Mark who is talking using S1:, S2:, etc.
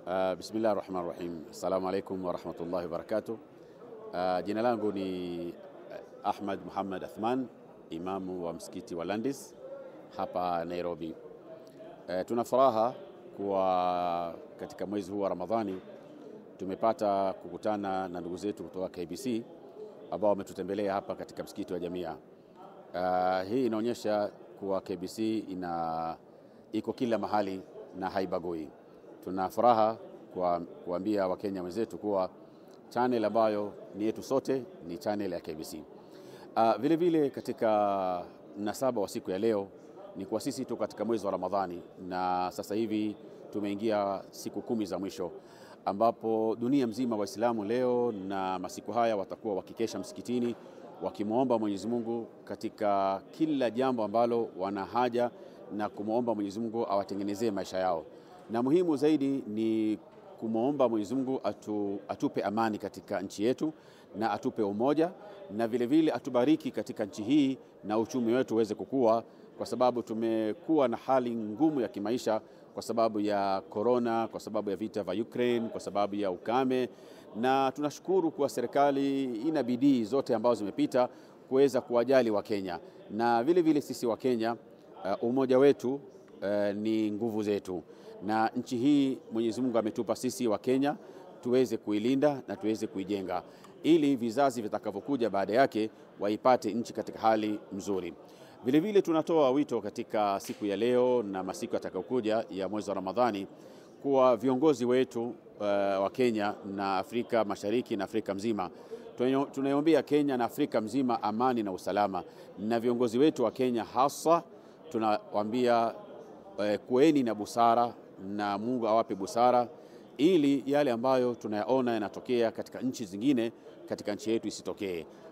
S1: Uh, bismillah rahman rahim. Assalamu alaikum warahmatullahi wabarakatuh. Uh, jina langu ni Ahmad Muhammad Athman, imamu wa msikiti wa Landis hapa Nairobi. Uh, tuna furaha kuwa katika mwezi huu wa Ramadhani tumepata kukutana na ndugu zetu kutoka KBC ambao wametutembelea hapa katika msikiti wa Jamia. Uh, hii inaonyesha kuwa KBC ina iko kila mahali na haibagui. Tuna furaha kwa kuambia Wakenya wenzetu kuwa channel ambayo ni yetu sote ni channel ya KBC. Uh, vile vile katika mnasaba wa siku ya leo ni kwa sisi tu katika mwezi wa Ramadhani na sasa hivi tumeingia siku kumi za mwisho ambapo dunia mzima Waislamu leo na masiku haya watakuwa wakikesha msikitini wakimwomba Mwenyezi Mungu katika kila jambo ambalo wana haja na kumwomba Mwenyezi Mungu awatengenezee maisha yao, na muhimu zaidi ni kumwomba Mwenyezi Mungu atu, atupe amani katika nchi yetu na atupe umoja na vile vile atubariki katika nchi hii na uchumi wetu uweze kukua, kwa sababu tumekuwa na hali ngumu ya kimaisha kwa sababu ya korona, kwa sababu ya vita vya Ukraine, kwa sababu ya ukame, na tunashukuru kuwa serikali ina bidii zote ambazo zimepita kuweza kuwajali Wakenya na vile vile sisi Wakenya uh, umoja wetu uh, ni nguvu zetu, na nchi hii Mwenyezi Mungu ametupa sisi Wakenya tuweze kuilinda na tuweze kuijenga ili vizazi vitakavyokuja baada yake waipate nchi katika hali nzuri. Vile vile tunatoa wito katika siku ya leo na masiku yatakayokuja ya mwezi wa Ramadhani kuwa viongozi wetu uh, wa Kenya na Afrika Mashariki na Afrika mzima tunaiombea Kenya na Afrika mzima amani na usalama, na viongozi wetu wa Kenya hasa tunawaambia uh, kueni na busara na Mungu awape busara ili yale ambayo tunayaona yanatokea katika nchi zingine katika nchi yetu isitokee.